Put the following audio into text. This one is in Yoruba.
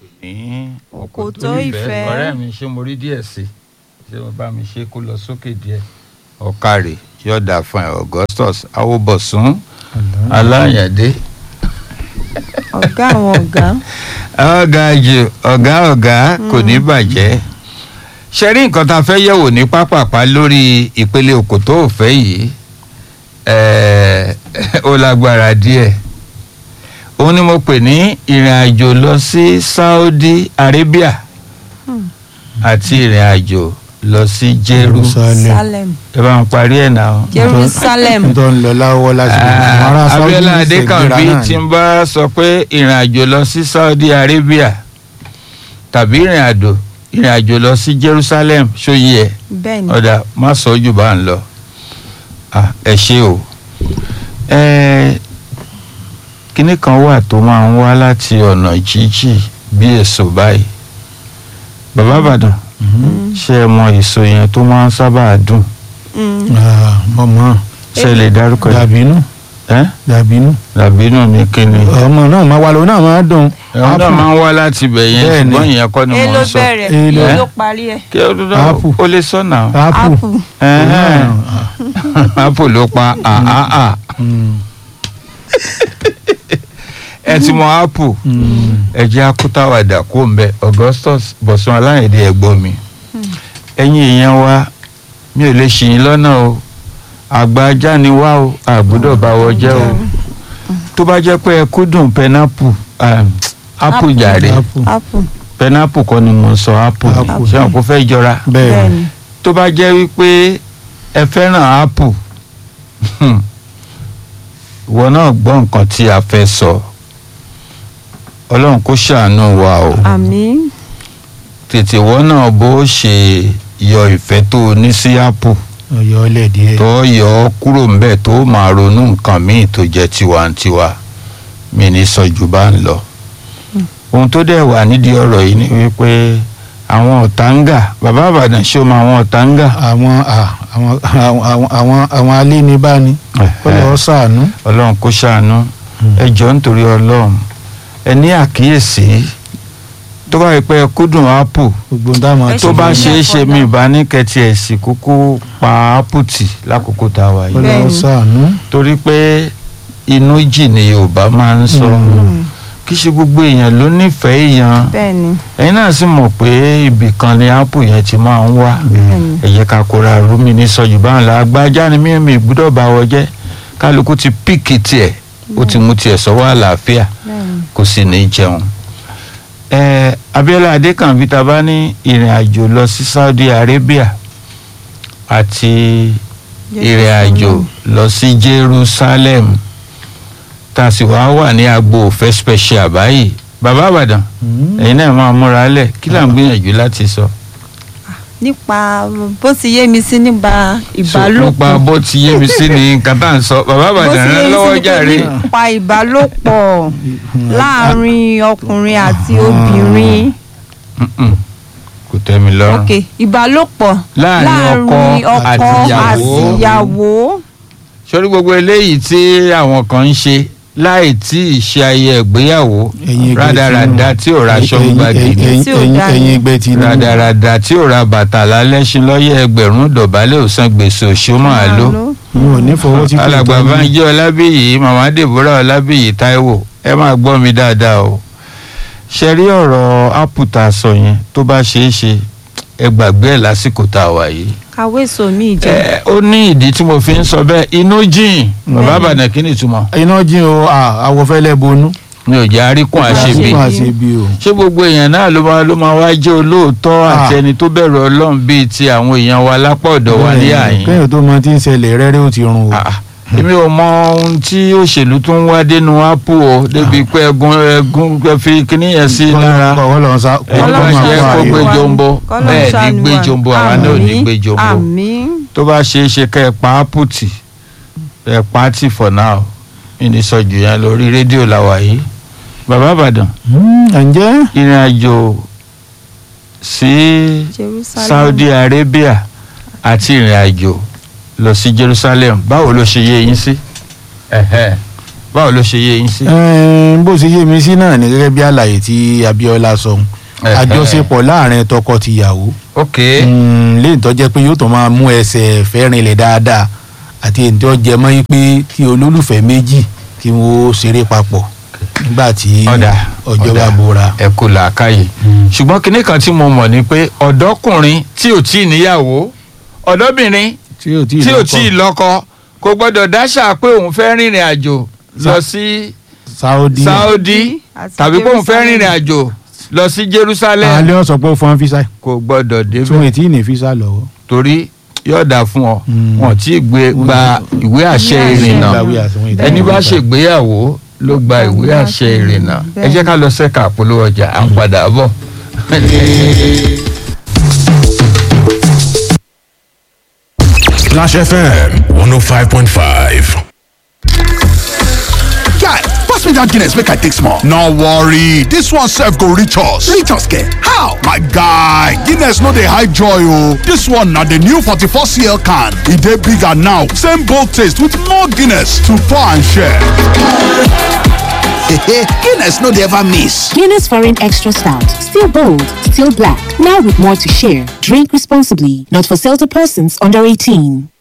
ní Òkòtó ìfẹ́. ọ̀rẹ́ mi ṣé mo rí díẹ̀ sí ṣé mo bá mi ṣe kó lọ sókè díẹ̀. ọ̀kàrè yọ̀dà fún ẹ̀ augustus awobọ̀sún aláyàdé. ọ̀gá àwọn ọ̀gá ọ̀gá jù ọ̀gá ọ̀gá kò ní bàjẹ́. ṣe rí nǹkan tá a fẹ́ yẹ̀wò ní pápápá lórí ìpele òkòtó òfẹ́ yìí ẹ̀ẹ́, ó lágbára díẹ̀ òun ni mo pè ní ìrìn àjò lọ sí Saudi Arabia àti ìrìn àjò lọ sí Jerusalem Salem ẹ bá ń parí ẹ̀ náà. Jerusalem tó ń lọ láwọ́ láti àwọn ará Saudi Abiola ní Adekanbi ìṣègbéra náà tí ni. ń bá sọ pé ìrìn àjò lọ sí Saudi Arabia tàbí ìrìn àjò ìrìn àjò lọ sí Jerusalem ṣóyí ẹ bẹ́ẹ̀ ni ọ̀dà má sọ jù bá ń lọ Ah, ẹ ṣe o ẹ kinní kan wà tó máa ń wá láti ọ̀nà jíjì bí èso báyìí bàbá Ìbàdàn Mhm. ṣé ẹ mọ èso yẹn tó máa ń sábà dùn Mm. Ah, mọ̀mọ́ ṣé ẹ lè dárúkọ ẹ dàbínú ẹ dàbínú làbínú ní kíni ọmọ náà máa wà lóun náà máa dùn ẹ̀wọ̀n náà máa ń wá láti ibẹ̀ yẹn Bẹ́ẹ̀ ni. ṣùgbọ́n ìyẹn kọ́ ni e mo ló ń sọ bẹ̀rẹ̀ E e ló- ló parí ẹ̀ kí ó dúdú Apple. ó lè sọ̀nà ápù apple apple ló pa àhàhà Mm, ẹ ti mọ apple mm. ẹ jẹ́ akútàwàdà kó ń bẹ Augustus Bọ̀sún Aláyẹ̀dé ẹ̀gbọ́n mi ẹ̀yin èèyàn wa mi ò lè ṣì yín lọ́nà o àgbà ajá ni wá o àgbọ́dọ̀ bá wọ jẹ́ o tó bá jẹ́ pé ẹ kúndùn pineapple um, apple Apple. jàre ápù apple pineapple kọ́ ni mo ń sọ apple Apple. ṣé wọn kò fẹ́ jọra bẹ́ẹ̀ bẹ́ẹ̀ ni ni tó bá jẹ́ wípé ẹ fẹ́ràn apple ìwọ náà gbọ́ nǹkan tí a fẹ́ sọ ọlọ́run kó ṣàánú wa o àmín tètè ìwọ náà bó ṣe yọ ìfẹ́ tó o ní sí apple ọyọ ọlẹ díẹ̀ tó yọ ọ́ kúrò ńbẹ̀ tó máa ronú nǹkan míì tó jẹ́ tiwantiwa mi ní sọ jù bá ń lọ. ohun tó dẹ̀ wà nídìí ọ̀rọ̀ yìí ni wípé àwọn ọ̀táǹgà bàbá àbàdàn ṣé o mọ àwọn ọ̀táǹgà. àwọn à, àwọn àwọn àwọn àwọn alénibáni ó lọ ṣàánú ọlọ́run kó ṣàánú ẹ jọ̀ọ́ nítorí ọlọ́run ẹ ní àkíyèsí tó bá rí pé ẹ kúndùn apple gbogbo ń dáhùn Ẹ àti tó bá ṣe ṣeé ní ṣe ẹ̀kọ́ mi náà. ìbá ní kẹtì ẹ̀sìn kúkú pa apple tì lákòókò tá a wà ó yìí lọ Bẹ́ẹ̀ni. ṣàánú torí pé inú jì ni yorùbá máa ń sọ Mm. kì í ṣe gbogbo èèyàn ló nífẹ̀ẹ́ èèyàn bẹ́ẹ̀ ni ẹ̀yin náà sì mọ̀ pé ibì kan ni apple yẹn ti máa ń wá bẹ́ẹ̀ ni ẹ jẹ́ ká kóra rúmi ní sọ́jú báwọn la agbájá ni mímì gbúdọ̀ bá wọ jẹ́ kálukú ti píìkì tiẹ̀ ó ti mú tiẹ̀ sọ́wọ́ àlàáfíà bẹ́ẹ̀ ni kò sì ní jẹun. ẹ Abíọ́lá Adékànbí ta bá ní ìrìn àjò lọ sí Saudi Arabia àti ìrìn àjò lọ sí Jerusalem tá a sì wá wà ní agbo òfẹ́ special báyìí bàbá àbàdàn Mm. ẹ̀yin náà máa múra lẹ̀ kí là ń gbìyànjú láti sọ. nípa bó ti yé mi sí nípa So, nípa ìbálòpọ̀ bó ti yé mi sí ni nǹkan tá à ń sọ bàbá bó àbàdàn ti rẹ yé mi lọ́wọ́ sí jàre. nípa ìbálòpọ̀ láàárín ọkùnrin àti obìnrin Mm-mm. kò tẹ́ mi lọ́rùn. ok ìbálòpọ̀ Láàárín ọkọ àti ìyàwó. àti ìyàwó sórí gbogbo eléyìí tí àwọn kan ń ṣe láì tí ì ṣe ayẹyẹ ìgbéyàwó Ẹ̀yin ẹgbẹ́ rádaràda tí ò ra aṣọ gbàgede ẹ̀yin Tí ò ẹ̀yin dá ẹ̀yin ni. ẹgbẹ́ Tinubu rádaràda tí ò ra bàtà lálẹ́sìn lọ́yẹ̀ ẹgbẹ̀rún dọ̀bálẹ̀ òsán gbèsè òṣó máa lò. mi ò ní fọwọ́ tí kò alàgbà tọ́ mi. Bánjí Ọlábíyì màmá Deborah Ọlábíyì Táíwò ẹ máa gbọ́ mi dáadáa o. ṣe rí ọ̀rọ̀ ápù tá a sọ yẹn tó bá ṣeé ṣe ẹ gbàgbé ẹ̀ lásìkò tá a wà yìí. kàwé sòmí ìjẹ ẹ ó ní ìdí tí mo fi ń sọ bẹ́ẹ̀ inú jìn bàbá àbàdàn kí ni ìtumọ̀ iná jí o à, àwọ̀fẹ́lẹ́ bonú mi ò jẹ́ àríkùn àṣebí àṣebí àṣebí o ṣé gbogbo èèyàn náà ló máa ló máa wá jẹ́ olóòótọ́ àti Ah. ẹni tó bẹ̀rù ọlọ́run bíi ti àwọn èèyàn wa lápá ọ̀dọ̀ wa ní àyín kéèyàn tó mọ tí ń ṣẹlẹ̀ rẹ́rẹ́ ó ti run o Ah, ah. èmi ò mọ ohun tí òṣèlú tó ń wá dénú ápù o débi pé ẹgún ẹgún ẹ fi kíní yẹn sí lára kọ́ lọ́n sá kọ́ ẹni bá Ọlọ́run ṣe ṣàánú kó wa. gbé Àyè. jombo Kọ́lọ́run bẹ́ẹ̀ ní ṣàánú gbé wa. jombo àwa náà ò ní Àmín, gbé jombo àmín tó bá ṣeé ṣe kẹ́ ẹ pa ápù tì ẹ pa á tì for now ìní sọjù yẹn lórí rédíò làwà yìí bàbá àbàdàn Hmm, ǹjẹ́ ìrìn àjò sí Jerusalem Saudi Arabia àti ìrìn àjò lọ sí Jerusalem báwo ló ṣe yé yín sí. Ẹ̀hẹ́. báwo ló ṣe yé yín sí. Ẹn, bó ṣe yé mi sí náà ni gẹ́gẹ́ bí àlàyé tí Abíọ́lá sọ Ẹ̀hẹ́. àjọṣepọ̀ láàrin tọkọ-tìyàwó ok Mm, léyìí tó jẹ́ pé yóò tó máa mú ẹsẹ̀ fẹ́ rinlẹ̀ dáadáa àti èyí tó jẹ mọ́ yín pé kí olólùfẹ́ méjì kí wọ́n ṣeré papọ̀ nígbà tí ọ̀dà ọjọ́ bá ọ̀dà, bóra. ẹ kú làákàyè ṣùgbọ́n kinní kan tí mo mọ̀ ni pé ọ̀dọ́kùnrin tí ò tí ì níyàwó ọ̀dọ́bìnrin tí ò tí tí ò tí ì lọ́kọ kò gbọ́dọ̀ dáṣà pé òun fẹ́ rìnrìn àjò lọ sí Saudi Saudi Àti tàbí pé òun fẹ́ Jerusalem. rìnrìn àjò lọ sí Jerusalem alẹ́ wọn sọ pé ó fọ́n físà kò gbọ́dọ̀ tí wọ́n débẹ̀ ti ní físà lọ́wọ́. torí yóò dà fún ọ Mm. wọn tí ì gbé gba ìwé àṣẹ Ìwé àṣẹ. ìrìnnà Ìgbàwé àsùnwọ̀n ìdánwò ẹni bá ìgbà. ṣègbéyàwó ló gba ìwé àṣẹ ìrìnnà ẹ jẹ́ ká lọ sẹ́ka àpolówó ọjà à ń padà bọ̀. Clash FM 105.5. Guy, pass me that Guinness make I take small. No worry, this one serve go reach us. Reach us, ke? How? My guy, Guinness no dey hide joy o. This one na the new 44cl can. E dey bigger now, same bold taste with more Guinness to pour and share. Guinness no dey ever miss. Guinness Foreign Extra Stout. Still bold, still black. Now with more to share. Drink responsibly. Not for sale to persons under 18.